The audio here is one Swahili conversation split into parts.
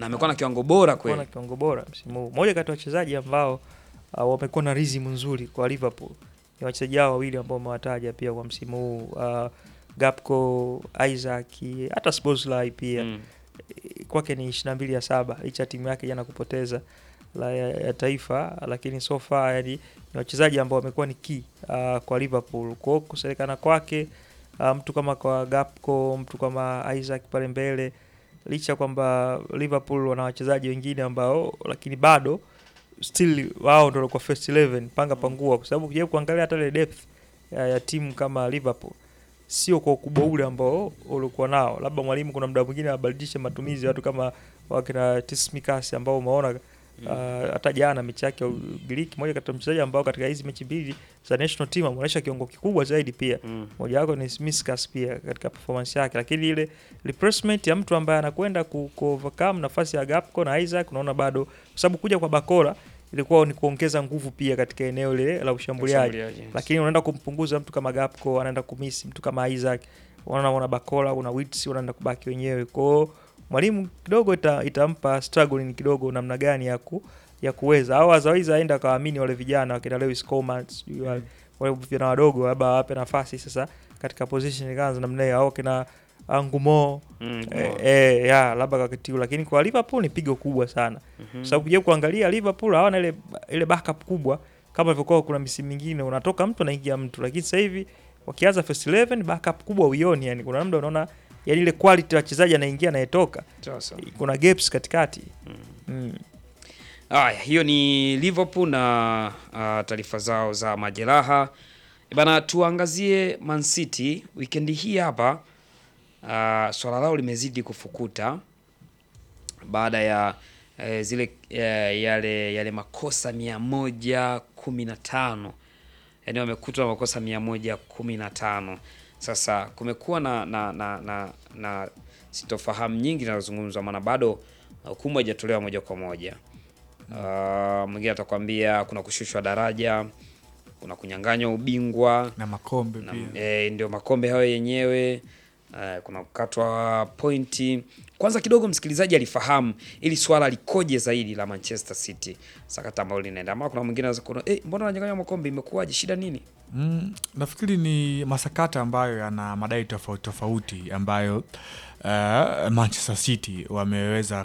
na amekuwa na kiwango bora Amekuwa na kweli. kiwango bora msimu huu. Moja kati ya wachezaji ambao uh, wamekuwa na rizimu nzuri kwa Liverpool ni wachezaji hao wawili ambao umewataja pia kwa msimu huu uh, Gapco, Isaac, hata Szoboszlai pia Mm. kwake ni 22 ya saba licha ya timu yake jana kupoteza la ya, ya taifa, lakini so far yani ni wachezaji ambao wamekuwa ni key uh, kwa Liverpool. Kwa hiyo kuselekana kwake uh, mtu kama kwa Gapco, mtu kama Isaac pale mbele, licha kwamba Liverpool wana wachezaji wengine ambao, lakini bado still wao ndio kwa first 11 panga pangua, kwa sababu ukija kuangalia hata ile depth ya, ya timu kama Liverpool sio kwa ukubwa ule ambao ulikuwa nao. Labda mwalimu kuna muda mwingine abadilishe matumizi ya watu kama wakina Tsimikas ambao umeona uh, hata jana mechi yake ya Ugiriki, moja kati ya mchezaji ambao katika hizi mechi mbili za national team ameonyesha kiwango kikubwa zaidi pia Mm. moja wako ni Tsimikas pia katika performance yake, lakini ile replacement ya mtu ambaye anakwenda ku, ku overcome nafasi ya Gapco na Isaac, unaona bado, kwa sababu kuja kwa Bakora ilikuwa ni kuongeza nguvu pia katika eneo lile la ushambuliaji Mshambuliaji, yes. lakini unaenda kumpunguza mtu kama Gapco, anaenda kumisi mtu kama Isaac, unaona una Bakola, una Wits, unaenda kubaki wenyewe. Kwa hiyo mwalimu kidogo ita, itampa struggling kidogo namna gani ya ku, ya kuweza au otherwise aenda akawaamini wale vijana wakina Lewis Coleman, sijui wale wale vijana wadogo labda wape nafasi sasa katika position kama za namna hiyo au kina Angumo Mm, eh, eh, ya labda kwa wakati huu, lakini kwa Liverpool ni pigo kubwa sana mhm. kwa sababu kuja kuangalia Liverpool hawana ile ile backup kubwa kama ilivyokuwa kuna misimu mingine, unatoka mtu anaingia mtu, lakini sasa hivi wakianza first 11 backup kubwa uioni, yani kuna muda unaona yani ile quality ya wachezaji anaingia anayetoka, Sasa. kuna gaps katikati mm. Haya, hiyo ni Liverpool na uh, taarifa zao za majeraha. E Bana, tuangazie Man City weekend hii hapa. Uh, swala lao limezidi kufukuta baada ya eh, zile eh, yale yale makosa mia moja kumi na tano yaani wamekutwa na makosa mia moja kumi na tano Sasa kumekuwa na na, na, na, na sitofahamu nyingi zinazozungumzwa, maana bado hukumu haijatolewa moja kwa moja. Uh, mwingine atakwambia kuna kushushwa daraja, kuna kunyang'anywa ubingwa na makombe na, pia e, ndio makombe hayo yenyewe e, kuna kukatwa pointi. Kwanza kidogo msikilizaji alifahamu ili swala likoje zaidi la Manchester City, sakata ambalo linaenda, ama kuna mwingine anaweza kuona eh, mbona wananyang'anywa makombe, imekuwaje, shida nini? Mm, nafikiri ni masakata ambayo yana madai tofauti tofauti ambayo uh, Manchester City wameweza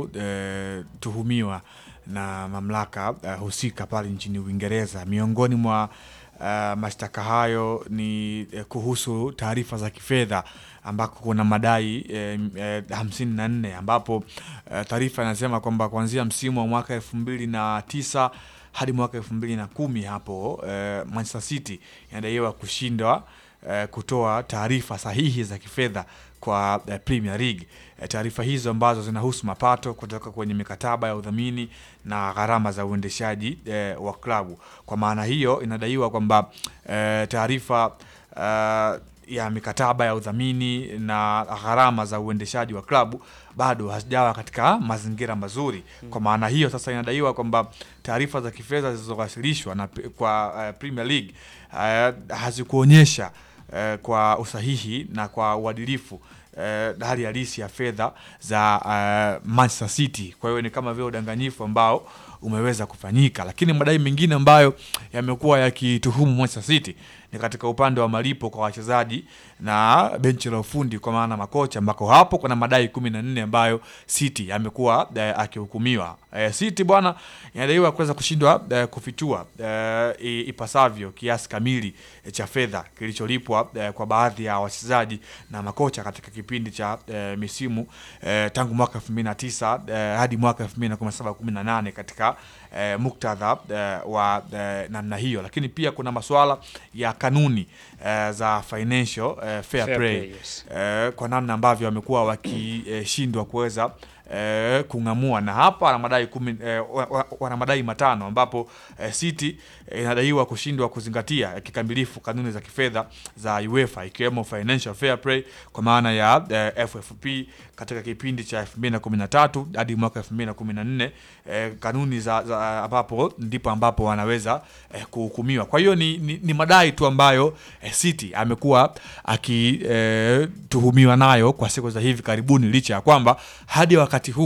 kutuhumiwa na mamlaka uh, husika pale nchini Uingereza. Miongoni mwa uh, mashtaka hayo ni eh, kuhusu taarifa za kifedha ambako kuna madai eh, eh, hamsini na nne ambapo eh, taarifa inasema kwamba kuanzia msimu wa mwaka elfu mbili na tisa hadi mwaka elfu mbili na kumi hapo eh, Manchester City inadaiwa kushindwa eh, kutoa taarifa sahihi za kifedha kwa eh, Premier League. Eh, taarifa hizo ambazo zinahusu mapato kutoka kwenye mikataba ya udhamini na gharama za uendeshaji eh, wa klabu. Kwa maana hiyo inadaiwa kwamba eh, taarifa eh, ya mikataba ya udhamini na gharama za uendeshaji wa klabu bado hazijawa katika mazingira mazuri. Kwa maana hiyo sasa inadaiwa kwamba taarifa za kifedha zilizowasilishwa na kwa uh, Premier League uh, hazikuonyesha uh, kwa usahihi na kwa uadilifu uh, hali halisi ya fedha za uh, Manchester City. Kwa hiyo ni kama vile udanganyifu ambao umeweza kufanyika, lakini madai mengine ambayo yamekuwa yakituhumu Manchester City ni katika upande wa malipo kwa wachezaji na benchi la ufundi kwa maana makocha, ambako hapo kuna madai kumi na nne ambayo City amekuwa eh, akihukumiwa. Eh, City bwana inadaiwa kuweza kushindwa eh, kufichua eh, i- ipasavyo kiasi kamili eh, cha fedha kilicholipwa eh, kwa baadhi ya wachezaji na makocha katika kipindi cha eh, misimu eh, tangu mwaka 2009 eh, hadi mwaka 2017 18 katika eh, muktadha eh, wa eh, namna hiyo, lakini pia kuna masuala ya kanuni eh, za financial eh, fair, Fair play, play, yes. eh, kwa namna ambavyo wamekuwa wakishindwa kuweza eh, kung'amua na hapa wana madai kumi, eh, wa- wa- wana madai matano ambapo eh, City eh, inadaiwa kushindwa kuzingatia eh, kikamilifu kanuni za kifedha za UEFA ikiwemo financial fair play kwa maana ya eh, FFP katika kipindi cha 2013 hadi mwaka 2014 eh, kanuni za, za ambapo ndipo ambapo wanaweza eh, kuhukumiwa. Kwa hiyo ni, ni, ni madai tu ambayo eh, City amekuwa akituhumiwa nayo kwa siku za hivi karibuni, licha ya kwamba hadi wakati huu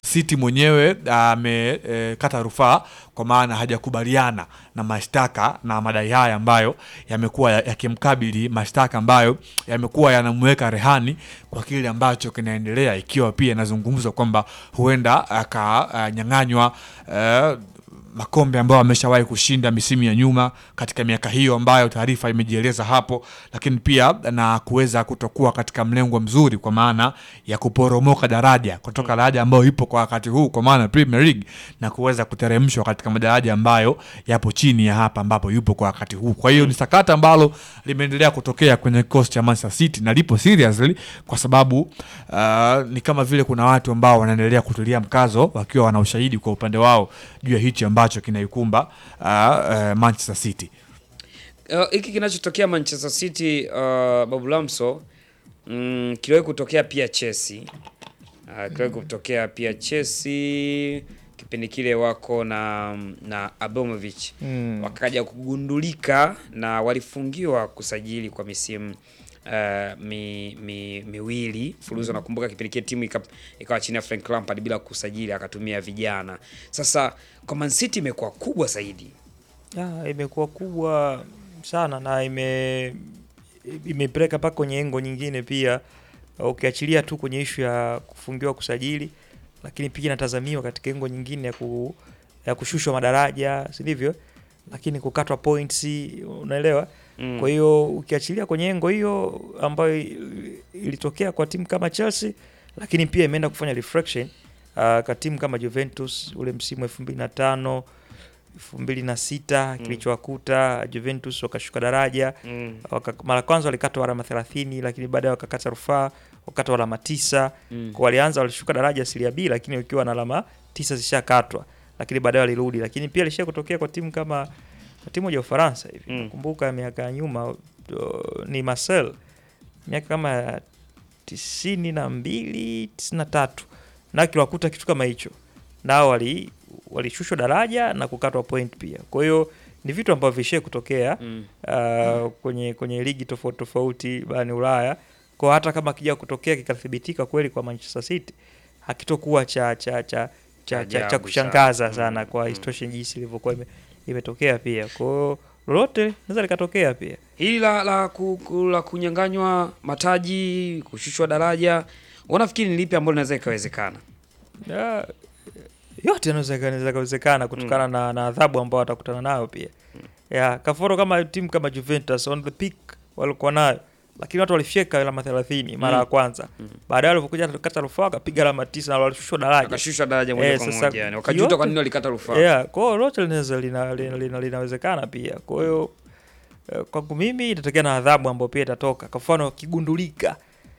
City mwenyewe amekata rufaa kwa maana hajakubaliana na mashtaka na madai haya ambayo yamekuwa ya- yakimkabili, mashtaka ambayo yamekuwa yanamweka rehani kwa kile ambacho kinaendelea, ikiwa pia inazungumzwa kwamba huenda akanyang'anywa eh, makombe ambayo ameshawahi kushinda misimu ya nyuma katika miaka hiyo ambayo taarifa imejieleza hapo, lakini pia na kuweza kutokuwa katika mlengo mzuri kwa maana ya kuporomoka daraja kutoka daraja ambayo ipo kwa wakati huu kwa maana Premier League na kuweza kuteremshwa katika madaraja ambayo yapo chini ya hapa ambapo yupo kwa wakati huu. Kwa hiyo ni sakata ambalo limeendelea kutokea kwenye kikosi cha Manchester City na lipo seriously kwa sababu uh, ni kama vile kuna watu ambao wanaendelea kutulia mkazo wakiwa wana ushahidi kwa upande wao juu ya hichi ambacho kinaikumba uh, uh, Manchester City. Uh, hiki kinachotokea Manchester City uh, Babu Lamso mm, kiliwahi kutokea pia Chelsea. Uh, kiliwahi kutokea pia Chelsea kipindi kile wako na na Abramovich Mm. wakaja kugundulika na walifungiwa kusajili kwa misimu uh, mi, mi, miwili fuluzo. Nakumbuka kipindi kile timu ika- ikawa chini ya Frank Lampard bila kusajili, akatumia vijana. Sasa kwa Man City imekuwa kubwa zaidi. Ya, imekuwa kubwa sana na ime imepeleka mpaka kwenye engo nyingine pia, ukiachilia tu kwenye ishu ya kufungiwa kusajili, lakini pia inatazamiwa katika engo nyingine ya, ku, ya kushushwa madaraja, si ndivyo? Lakini kukatwa points, unaelewa? Mm. Kwa hiyo ukiachilia kwenye engo hiyo ambayo il- ilitokea kwa timu kama Chelsea, lakini pia imeenda kufanya reflection uh, kwa timu kama Juventus ule msimu 2005 2006 kilichowakuta Juventus wakashuka daraja Mm. waka, mara kwanza walikatwa alama 30 lakini baadaye wakakata rufaa wakatwa alama tisa Mm. kwa walianza walishuka daraja Serie B lakini wakiwa na alama tisa zishakatwa lakini baadaye walirudi lakini pia ilishia kutokea kwa timu kama kwa timu moja ya Ufaransa hivi Mm. nakumbuka miaka ya nyuma uh, ni Marcel miaka kama ya tisini na mbili tisini na tatu na kiliwakuta kitu kama hicho nao wali walishushwa daraja na kukatwa point pia kwa hiyo ni vitu ambavyo vishie kutokea Mm. uh, kwenye kwenye ligi tofauti tofauti barani Ulaya. Kwa hata kama kija kutokea kikathibitika kweli kwa Manchester City hakitokuwa cha cha cha cha, cha, cha Ajabu kushangaza sana. sana, Mm, kwa mm. isitoshe jinsi ilivyokuwa ime, imetokea pia. Kwa hiyo lolote linaweza likatokea pia. Hili la la, ku, ku, la kunyang'anywa mataji, kushushwa daraja, unafikiri ni lipi ambalo linaweza ikawezekana? Ya, yote yanaweza yanaweza kawezekana kutokana na, na adhabu ambao watakutana nayo pia ya kaforo kama timu kama Juventus on the peak walikuwa nayo lakini watu walifyeka alama 30 mara ya Mm. kwanza baadaye walipokuja kata rufaa wakapiga alama tisa na walishushwa daraja Akashushwa daraja moja Eh, kwa sasa moja, yani wakajuta yote- kwa nini walikata rufaa. yeah, kwa hiyo lote linaweza lina, lina, lina, linawezekana pia kwa hiyo eh, kwangu mimi itatokea na adhabu ambayo pia itatoka kwa mfano kigundulika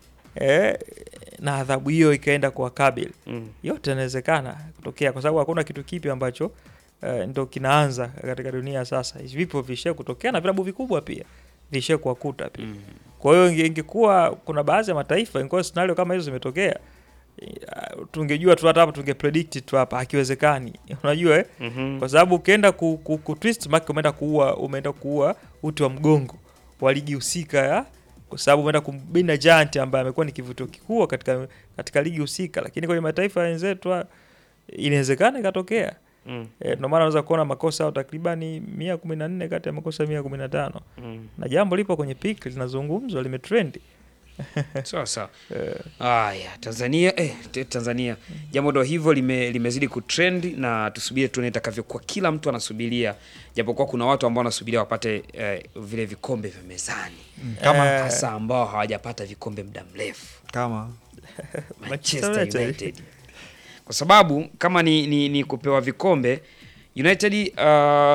eh, na adhabu hiyo ikaenda kwa kabili Mm. yote yanawezekana kutokea kwa sababu hakuna kitu kipi ambacho uh, ndo kinaanza katika dunia sasa. Vipo vishia kutokea na vilabu vikubwa pia vishia kuwakuta pia. Mm. Kwa hiyo inge- ingekuwa kuna baadhi ya mataifa ingekuwa scenario kama hizo zimetokea, eh, tungejua tu hata hapa tunge predict tu hapa, hakiwezekani. Unajua eh? Mhm. kwa sababu ukienda ku, ku, ku twist mark umeenda kuua umeenda kuua uti wa mgongo wa ligi husika ya kwa sababu umeenda kumbina Giant ambaye amekuwa ni kivutio kikubwa katika katika ligi husika, lakini kwenye mataifa ya wenzetu ah, inawezekana ikatokea. Mm. E, ndio maana unaweza kuona makosa au takribani mia kumi na nne kati ya makosa mia kumi na tano Mm. na jambo lipo kwenye peak linazungumzwa limetrendi. Sawa sawa. Eh, Haya, Tanzania eh, te- Tanzania jambo ndo hivyo lime, limezidi kutrend na tusubiri tuone itakavyokuwa. Kila mtu anasubiria, japokuwa kuna watu ambao wanasubiria wapate eh, vile vikombe vya mezani, Kama Eh, hasa ambao hawajapata vikombe muda mrefu. kama Manchester United. United, kwa sababu kama ni, ni, ni kupewa vikombe United uh,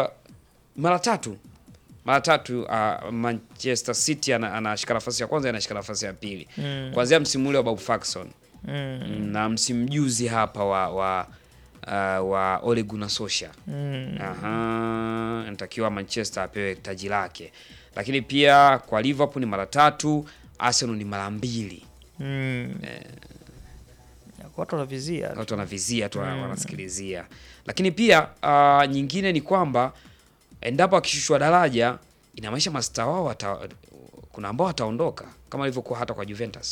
mara tatu mara tatu uh, Manchester City ana- anashika nafasi ya kwanza, anashika nafasi ya pili Mm. kuanzia msimu ule wa Bob Ferguson mm, Mm, na msimu juzi hapa wa wa uh, wa Ole Gunnar Solskjaer. mm, Aha, anatakiwa Manchester apewe taji lake, lakini pia kwa Liverpool ni mara tatu, Arsenal ni mara mbili. mm. Watu wanavizia tu. Watu wanavizia tu wanasikilizia, lakini pia uh, nyingine ni kwamba endapo akishushwa daraja inamaanisha mastaa wao wata, kuna ambao wataondoka kama ilivyokuwa hata kwa Juventus.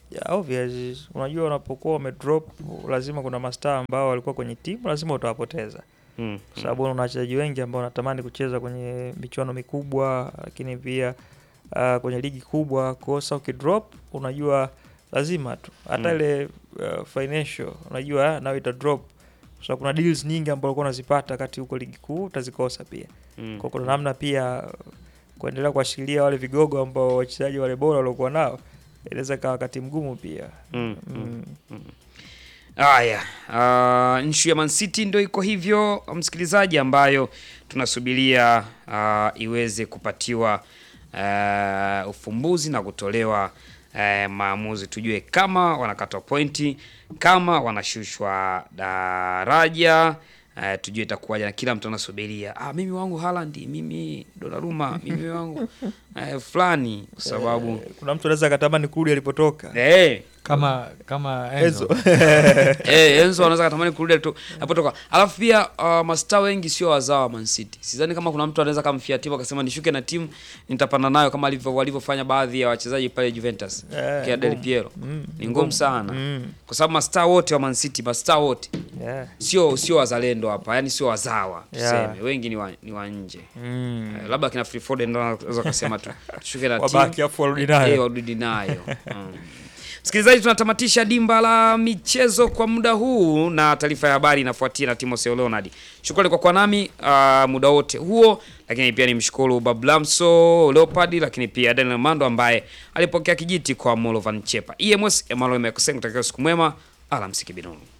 Yeah, obvious. Unajua unapokuwa umedrop lazima kuna mastaa ambao walikuwa kwenye timu lazima utawapoteza. Mm. Kwa sababu una wachezaji wengi ambao wanatamani kucheza kwenye michuano mikubwa lakini pia uh, kwenye ligi kubwa. Kosa ukidrop unajua lazima tu hata Mm. ile uh, financial unajua nayo ita drop kwa sababu kuna deals nyingi ambazo ulikuwa unazipata wakati huko ligi kuu utazikosa pia. Mm. Kwa kuna namna pia uh, kuendelea kuwashikilia wale vigogo ambao wachezaji wale bora waliokuwa nao inaweza kawa wakati mgumu pia. Mm. Mm. Mm. Haya, uh, nshu ya Man City ndio iko hivyo, msikilizaji, ambayo tunasubiria uh, iweze kupatiwa uh, ufumbuzi na kutolewa uh, maamuzi, tujue kama wanakatwa pointi, kama wanashushwa daraja uh, tujue itakuwaje, na kila mtu anasubiria ah, mimi wangu Haaland, mimi Donnarumma, mimi wangu uh, fulani, kwa sababu Eh, kuna mtu anaweza akatamani kurudi alipotoka. eh kama kama Enzo. Enzo. Eh, Enzo anaweza katamani kurudi tu hapotoka. Alafu pia uh, mastaa wengi sio wazao wa Man City. Sidhani kama kuna mtu anaweza kamfia timu akasema nishuke na timu nitapanda nayo kama alivyo walivyofanya baadhi ya wachezaji pale Juventus. Eh, Kia Del ngumu. Piero. Mm, Ni ngumu sana. Mm. Kwa sababu mastaa wote wa Man City, mastaa wote Yeah. sio sio wazalendo hapa, yani sio wazawa Yeah. tuseme. Wengi ni wa, ni wa nje. Mm. Eh, labda kina Free Foden ndio anaweza kusema tu tushuke na timu. Wabaki afu warudi nayo. Eh, warudi nayo. Mm. Msikilizaji, tunatamatisha dimba la michezo kwa muda huu na taarifa ya habari inafuatia na Timothy Leonard. Shukrani kwa kuwa nami uh, muda wote huo, lakini pia nimshukuru Bablamso Leopard, lakini pia Daniel Mando ambaye alipokea kijiti kwa Molovan Chepa. EMS Emmanuel Mekoseng, kutakia siku mwema, alamsiki binunu.